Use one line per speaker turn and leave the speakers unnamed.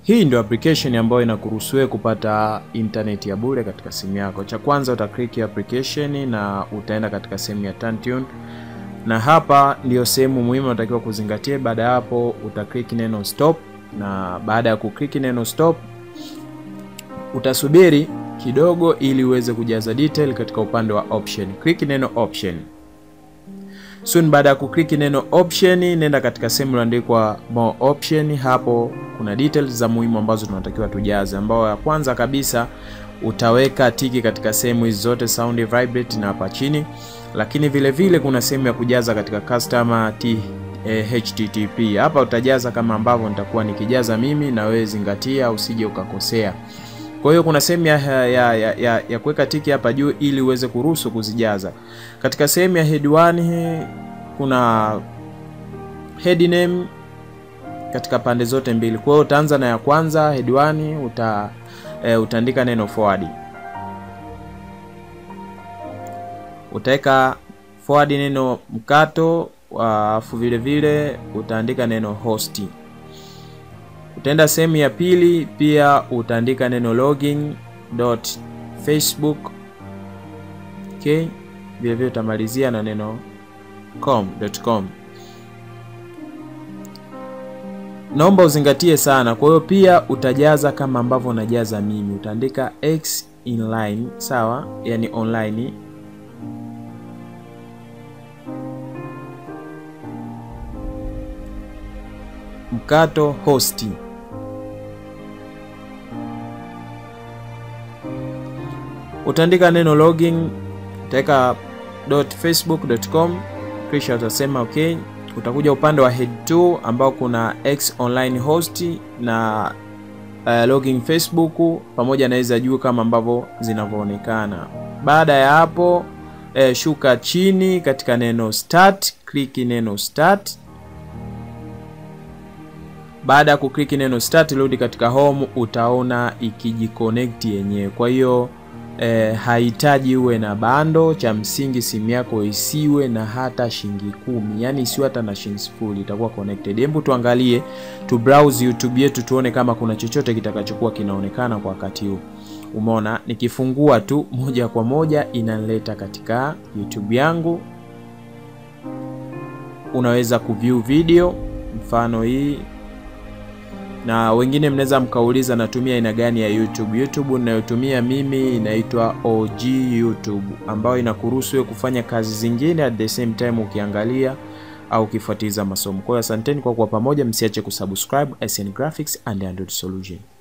Hii ndio application ambayo inakuruhusu wewe kupata internet ya bure katika simu yako. Cha kwanza uta click application na utaenda katika sehemu ya TuneTune, na hapa ndio sehemu muhimu unatakiwa kuzingatia. Baada ya hapo uta click neno stop, na baada ya kuklik neno stop utasubiri kidogo ili uweze kujaza detail katika upande wa option. Click neno option. Soon baada ya kuklik neno option, nenda katika sehemu iliyoandikwa more option. Hapo kuna details za muhimu ambazo tunatakiwa tujaze, ambao ya kwanza kabisa utaweka tiki katika sehemu hizi zote sound vibrate na hapa chini, lakini vile vile kuna sehemu ya kujaza katika customer t eh, http. Hapa utajaza kama ambavyo nitakuwa nikijaza mimi, na wewe zingatia usije ukakosea. Kwa hiyo kuna sehemu ya, ya, ya, ya, ya kuweka tiki hapa juu ili uweze kuruhusu kuzijaza. Katika sehemu ya head 1 kuna head name katika pande zote mbili. Kwa hiyo utaanza na ya kwanza head 1 uta e, utaandika neno forward. Utaweka forward neno mkato, alafu vile vile utaandika neno host. Utaenda sehemu ya pili pia utaandika neno login dot facebook. Okay, vile vile utamalizia na neno com.com. Naomba uzingatie sana. Kwa hiyo pia utajaza kama ambavyo unajaza mimi, utaandika x inline, sawa, yani online mkato hosti utaandika neno login, utaweka .facebook.com kisha utasema okay. Utakuja upande wa head 2 ambao kuna x online host na uh, login Facebook pamoja na hizo juu kama ambavyo zinavyoonekana. Baada ya hapo eh, shuka chini katika neno start, click neno start. Baada ya kuklik neno start, rudi katika home, utaona ikijiconnect yenyewe. Kwa hiyo E, hahitaji uwe na bando. Cha msingi simu yako isiwe na hata shilingi kumi, yani isiwe hata na shilingi sifuri, itakuwa connected. Hebu tuangalie tu browse YouTube yetu tuone kama kuna chochote kitakachokuwa kinaonekana kwa wakati huu. Umeona, nikifungua tu moja kwa moja inaleta katika YouTube yangu. Unaweza kuview video mfano hii na wengine mnaweza mkauliza natumia aina gani ya YouTube. YouTube ninayotumia mimi inaitwa OG YouTube ambayo inakuruhusu wewe kufanya kazi zingine at the same time ukiangalia au ukifuatiliza masomo. Kwa hiyo asanteni kwa kuwa pamoja, msiache kusubscribe SN Graphics and Android Solution.